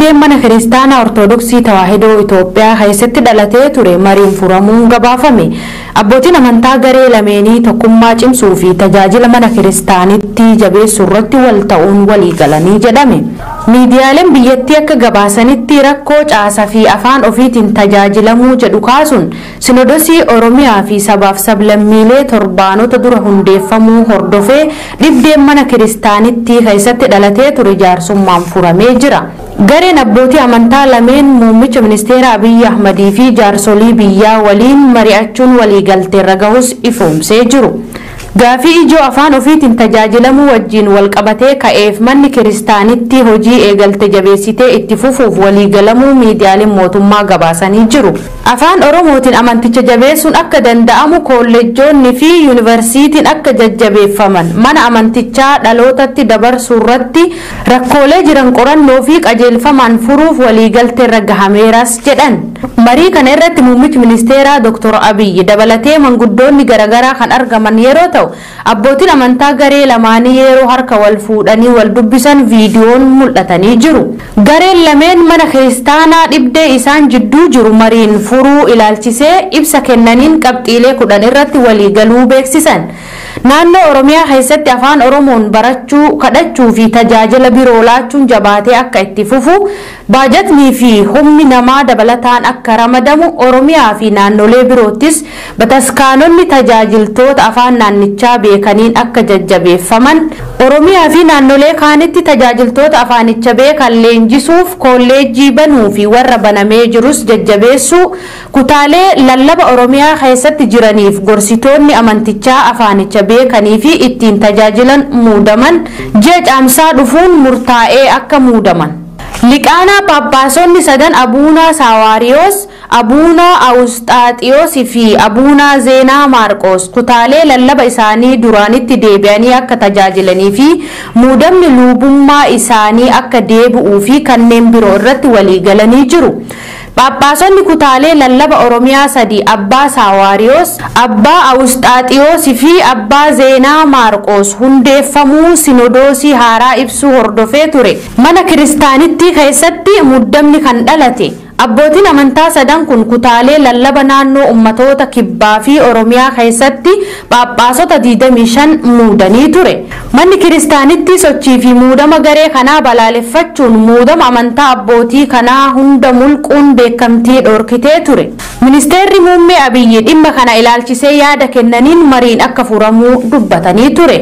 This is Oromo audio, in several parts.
dhibdeen mana kiristaanaa ortodoksii tawaahidoo Itoophiyaa keessatti dhalatee ture mariin furamuun gabaafame. Abbootiin amantaa garee lameenii tokkummaa cimsuu fi tajaajila mana kiristaanitti jabeessuu irratti wal ta'uun walii galanii jedhame. Miidiyaaleen biyyattii akka gabaasanitti rakkoo caasaa fi afaan ofiitiin tajaajilamuu jedhu kaasuun sinodosii Oromiyaa fi sabaaf sablammiilee torbaanota dura hundeeffamuu hordofee dhibdeen mana kiristaanitti keessatti dhalatee ture jaarsummaan furamee jira. Gareen abbootii amantaa lameen muummicha ministeera Abiyyi Ahmadii fi jaarsolii biyyaa waliin mari'achuun waliigalteerra gahus ifoomsee jiru. Gaafii ijoo afaan ofiitiin tajaajilamuu wajjin walqabatee ka'eef manni kiristaanitti hojii eegalte jabeessitee itti fufuuf waliigalamuu miidiyaaleen mootummaa gabaasanii jiru. Afaan Oromootiin amanticha jabeessuun akka danda'amu kolleejjoonni fi yuunivarsiitiin akka jajjabeeffaman mana amantichaa dhalootatti dabarsuu irratti rakkoolee jiran qorannoo fi qajeelfamaan furuuf waliigalteerra gahameeras jedhan. Marii kana irratti muummichi ministeeraa Dr. Abiyyi dabalatee manguddoonni garaagaraa kan argaman yeroo ta'u abbootiin amantaa garee lamaanii yeroo harka wal fuudhanii wal dubbisan viidiyoon mul'atanii jiru. Gareen lameen mana kiristaanaa dhibdee isaan jidduu jiru mariin furuu ilaalchisee ibsa kennaniin qabxiilee kudhan irratti waliigaluu beeksisan. Naannoo Oromiyaa keessatti afaan Oromoon barachuu, kadhachuu fi tajaajila biroo laachuun jabaatee akka itti fufu, baajatnii fi humni namaa dabalataan akka ramadamu, Oromiyaa fi naannolee biroottis bataskaanonni tajaajiltoota afaan naannichaa beekaniin akka jajjabeeffaman, Oromiyaa fi naannolee kaanitti tajaajiltoota afaanicha beekan leenjisuuf kolleejjii banuu fi warra banamee jirus jajjabeessuu, kutaalee lallaba Oromiyaa keessatti jiraniif gorsitoonni amantichaa afaanicha beekanii fi ittiin tajaajilan muudaman ji'a caamsaa dhufuun murtaa'ee akka muudaman. Liqaanaa Paappaasonni sadan Abuunaa Saawaariyoos, Abuunaa Awusxaaxiyoos fi Abuunaa Zeenaa Maarqoos kutaalee lallaba isaanii duraanitti deebi'anii akka tajaajilanii fi muudamni luubummaa isaanii akka deebi'uu fi kanneen biroo irratti waliigalanii jiru. Paappaasonni kutaalee lallaba Oromiyaa sadi Abbaa Saawaariyoos, Abbaa Awusxaaxiyoos fi Abbaa Zeenaa Maarqoos hundeeffamuu sinodoosii haaraa ibsuu hordofee ture. Mana kiristaanitti keessatti muddamni kan dhalate. Abbootiin amantaa sadan kun kutaalee lallaba naannoo ummatoota kibbaa fi Oromiyaa keessatti Paappaasota 25 muudanii ture. Manni kiristaanitti sochii fi muudama garee kanaa balaaleffachuun muudama amantaa abbootii kanaa hunda mulquun beekamtii dhorkitee ture. Ministeerri muummee Abiyyi dhimma kana ilaalchisee yaada kennaniin mariin akka furamuu dubbatanii ture.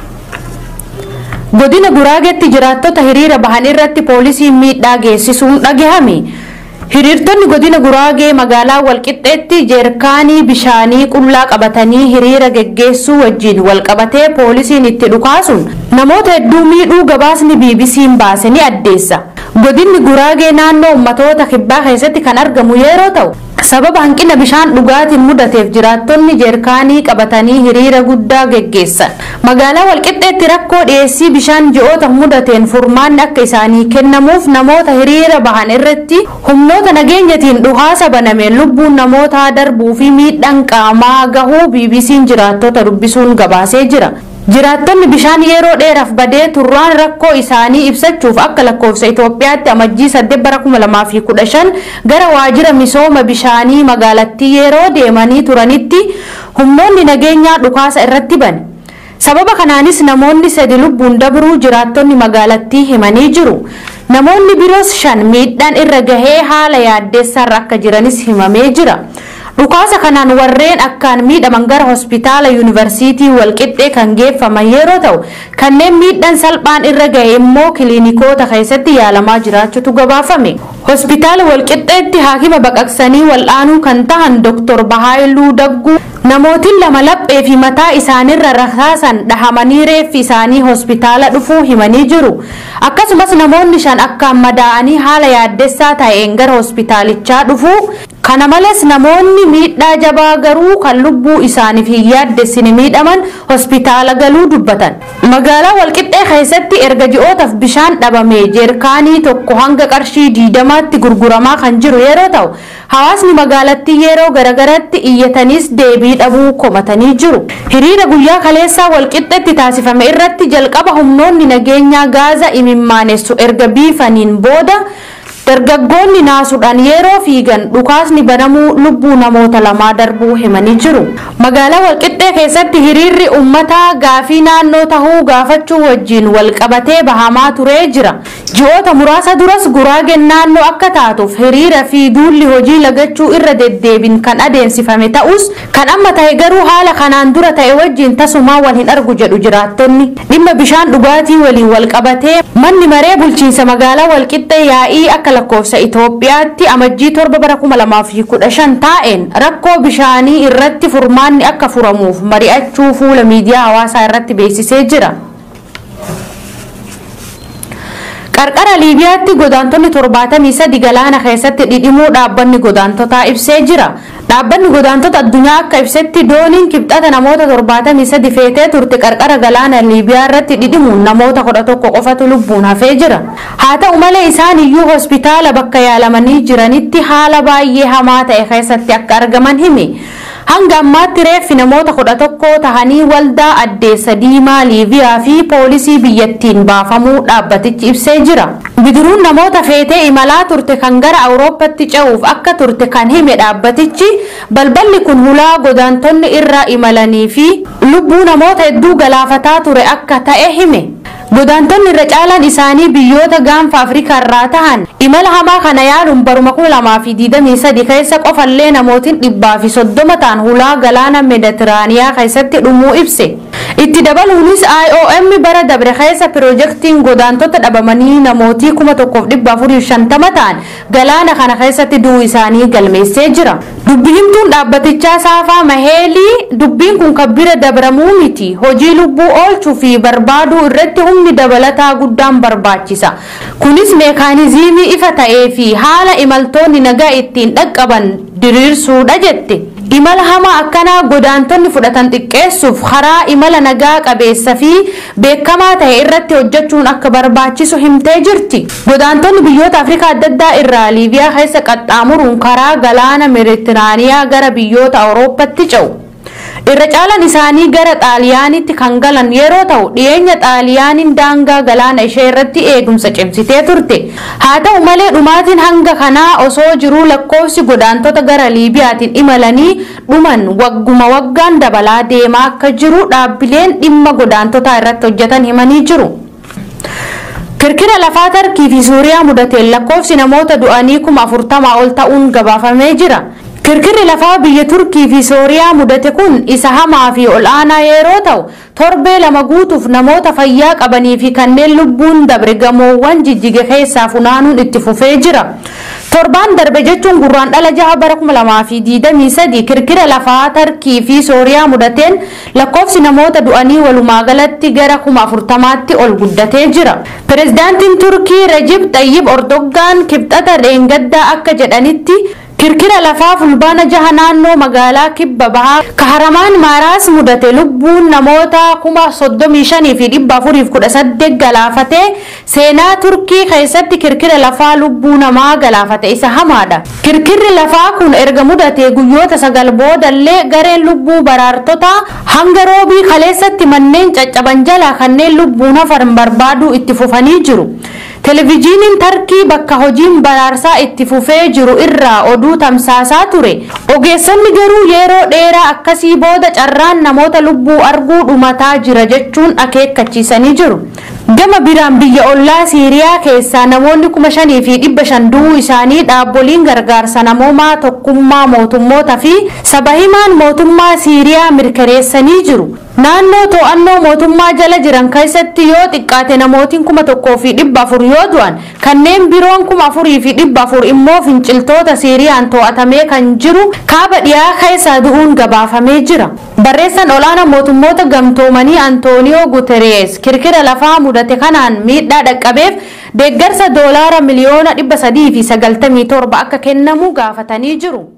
Godina Guraageetti jiraattota hiriira bahan irratti poolisiin miidhaa geessisuun dhagahame. Hiriirtonni godina Guraagee magaalaa Walqixxeetti jeerkaanii bishaanii qullaa qabatanii hiriira geggeessuu wajjin walqabatee poolisiin itti dhukaasuun namoota hedduu miidhuu gabaasni BBC'n baase ni addeessa. Godinni Guraagee naannoo ummatoota kibbaa keessatti kan argamu yeroo ta'u sababa hanqina bishaan dhugaatiin mudateef jiraattonni jeerkaanii qabatanii hiriira guddaa geggeessan. Magaalaa Walqixxeetti rakkoo dhiyeessii bishaan ji'oota mudateen furmaanni akka isaanii kennamuuf namoota hiriira bahan irratti humnoota nageenyatiin dhukaasa banameen lubbuun namootaa darbuu fi miidhaan qaamaa gahuu BBC'n jiraattota dubbisuun gabaasee jira. Jiraattonni bishaan yeroo dheeraaf badee turraan rakkoo isaanii ibsachuuf akka lakkoofsa Itoophiyaatti amajjii 8 bara 2015 gara waajjira misooma bishaanii magaalattii yeroo deemanii turanitti humnoonni nageenyaa dhukaasa irratti bane. Sababa kanaanis namoonni sadi lubbuun dabruu jiraattonni magaalattii himanii jiru. Namoonni biroos shan miidhaan irra gahee haala yaaddeessaarra akka jiranis himamee jira. Dhukaasa kanaan warreen akkaan miidhaman gara hospitaala yuunivarsiitii walqixxee kan geeffaman yeroo ta'u kanneen miidhaan salphaan irra gahe immoo kiliinikoota keessatti yaalamaa jiraachuutu gabaafame. Hospitaala walqixxeetti haakima baqaqsanii wal'aanuu kan tahan Dr. Bahaayiluu Dagguu namootiin lama laphee fi mataa isaanirra rasaasan dhahamanii reeffi isaanii hospitaala dhufuu himanii jiru. Akkasumas namoonni shan akkaan madaa'anii haala yaaddessaa ta'een gara hospitaalichaa dhufuu Kana malees namoonni miidhaa jabaa garuu kan lubbuu isaaniif hin yaaddessine miidhaman hospitaala galuu dubbatan. Magaalaa Walqixxee keessatti erga ji'ootaaf bishaan dhabamee jeerkaanii tokko hanga qarshii diidamaatti gurguramaa kan jiru yeroo ta'u hawaasni magaalattii yeroo garagaratti iyyatanis deebii dhabuu komatanii jiru. Hiriira guyyaa kaleessaa Walqixxeetti taasifame irratti jalqaba humnoonni nageenyaa gaaza imimmaanessu erga biifaniin booda dargaggoonni naasuudhaan yeroo fiigan dhukaasni banamuu lubbuu namoota lamaa darbuu himanii jiru. Magaalaa Walqixxee keessatti hiriirri uummataa gaafii naannoo tahuu gaafachuu wajjin walqabatee bahamaa turee jira. Ji'oota muraasa duras guraageen naannoo akka taatuuf hiriira fi duulli hojii lagachuu irra deddeebin kan adeemsifame ta'us kan amma ta'e garuu haala kanaan dura ta'e wajjin tasumaa wal hin argu jedhu jiraattonni. Dhimma bishaan dhugaatii waliin walqabatee manni maree bulchiinsa magaalaa Walqixxee yaa'ii akka lakkoofsa Itoophiyaatti amajjii torba bara kuma lamaa fi kudha shan taa'een rakkoo bishaanii irratti furmaanni akka furamuuf mari'achuu fuula miidiyaa hawaasaa irratti beeksisee jira. qarqara liibiyaatti godaantonni torbaatamii sadi galaana keessatti dhidhimuu dhaabbanni godaantotaa ibsee jira dhaabbanni godaantota addunyaa akka ibsetti dooniin kibxata namoota torbaatamii sadi feetee turte qarqara galaana liibiyaa irratti dhidhimuun namoota kudha tokko qofatu lubbuun hafee jira haa ta'u malee isaan iyyuu hospitaala bakka yaalamanii jiranitti haala baay'ee hamaa ta'e keessatti akka argaman hime hanga ammaatti reeffi namoota kudha tokko tahanii waldaa addeessa diimaa liibiyaa fi poolisii biyyattiin baafamuu dhaabbatichi ibsee jira. bidiruun namoota feetee imalaa turte kan gara awurooppatti ce'uuf akka turte kan hime dhaabbatichi balballi kun hulaa godaantonni irra imalanii fi lubbuu namoota hedduu galaafataa ture akka ta'e hime. godaantonni irra caalaan isaanii biyyoota gaanfa afrikaa irraa tahan imala hamaa kana yaaluun baruma kuma lamaa fi digdamii sadi keessa qofallee namootiin dhibbaa fi soddoma ta'an hulaa galaana meeditiraaniyaa keessatti dhumuu ibse itti dabaluunis IOM bara dabre keessa piroojeektiin godaantota dhabamanii namootii kuma tokkoof dhibba afurii shantama ta'an galaana kana keessatti du'uu isaanii galmeessee jira. Dubbi himtuun dhaabbatichaa saafaa maheelii dubbiin kun kan bira dabramuu miti hojii lubbuu oolchuu fi barbaaduu irratti humni dabalataa guddaan barbaachisa. Kunis meekaanizimii ifa ta'ee fi haala imaltoonni nagaa ittiin dhaqqaban diriirsuudha jette. imala hamaa akkanaa godaantonni fudhatan xiqqeessuuf karaa imala nagaa qabeessa fi beekamaa ta'e irratti hojjechuun akka barbaachisu himtee jirti. Godaantonni biyyoota Afrikaa adda addaa irraa Liibiyaa keessa qaxxaamuruun karaa galaana Meeditiraaniyaa gara biyyoota Awurooppaatti ce'u. irra caalaan isaanii gara xaaliyaanitti kan galan yeroo ta'u dhiyeenya xaaliyaaniin daangaa galaana ishee irratti eegumsa cimsitee turte haa ta'u malee dhumaatiin hanga kanaa osoo jiruu lakkoofsi godaantota gara liibiyaatiin imalanii dhuman wagguma waggaan dabalaa deemaa akka jiru dhaabbileen dhimma godaantotaa irratti hojjetan himanii jiru. kirkira lafaa tarkii fi suuriyaa mudateen lakkoofsi namoota du'anii kuma afurtamaa ol ta'uun gabaafamee jira. kirkirri lafaa biyya turkii fi sooriyaa mudate kun isa hamaa fi ol aanaa yeroo ta'u torbee lama guutuuf namoota fayyaa qabanii fi kanneen lubbuun dabre gamoowwan jijjige keessaa funaanuun itti fufee jira. torbaan darbe jechuun gurraan dhala jaha bara kuma lamaa fi diidamii sadi kirkira lafaa tarkii fi sooriyaa mudateen lakkoofsi namoota du'anii walumaa galatti gara kuma afurtamaatti ol guddatee jira. Pireezidaantiin Turkii Rajib Xayyib Ordoggaan kibxata dheengaddaa akka jedhanitti kirkira lafaa fulbaana jaha naannoo magaalaa kibba bahaa kaharamaan maaraas mudate lubbuun namoota kuma soddomii shanii fi dhibba afuriif kudha saddeet galaafate seenaa turkii keessatti kirkira lafaa lubbuu namaa galaafate isa hamaadha. kirkirri lafaa kun erga mudate guyyoota sagal boodallee gareen lubbuu baraartota hanga roobii kaleessatti manneen caccaban jalaa kanneen lubbuun hafan barbaaduu itti fufanii jiru. Televezyiiniin Tarkii bakka hojiin baraarsaa itti fufee jiru irraa oduu tamsaasaa ture. Ogeessonni garuu yeroo dheeraa akkasii booda carraan namoota lubbuu arguu dhumataa jira jechuun akeekkachiisanii jiru. Gama biraan biyya ollaa Siiriyaa keessaa namoonni kuma shanii fi dhibba shan du'uu isaanii dhaabboliin gargaarsa namoomaa tokkummaa mootummoota fi saba himaan mootummaa Siiriyaa mirkaneessanii jiru. Naannoo to'annoo mootummaa jala jiran keessatti yoo xiqqaate namootiin kuma tokkoo fi dhibba afur yoo du'an kanneen biroon kuma afurii fi dhibba afur immoo finciltoota Siiriyaan to'atamee kan jiru kaaba dhiyaa keessaa du'uun gabaafamee jira. Barreessaan olaanaa mootummoota gamtoomanii Antooniyoo Guterees kirkira lafaa mudate kanaan miidhaa dhaqqabeef deeggarsa doolaara miliyoona dhibba sadii fi sagaltamii torba akka kennamu gaafatanii jiru.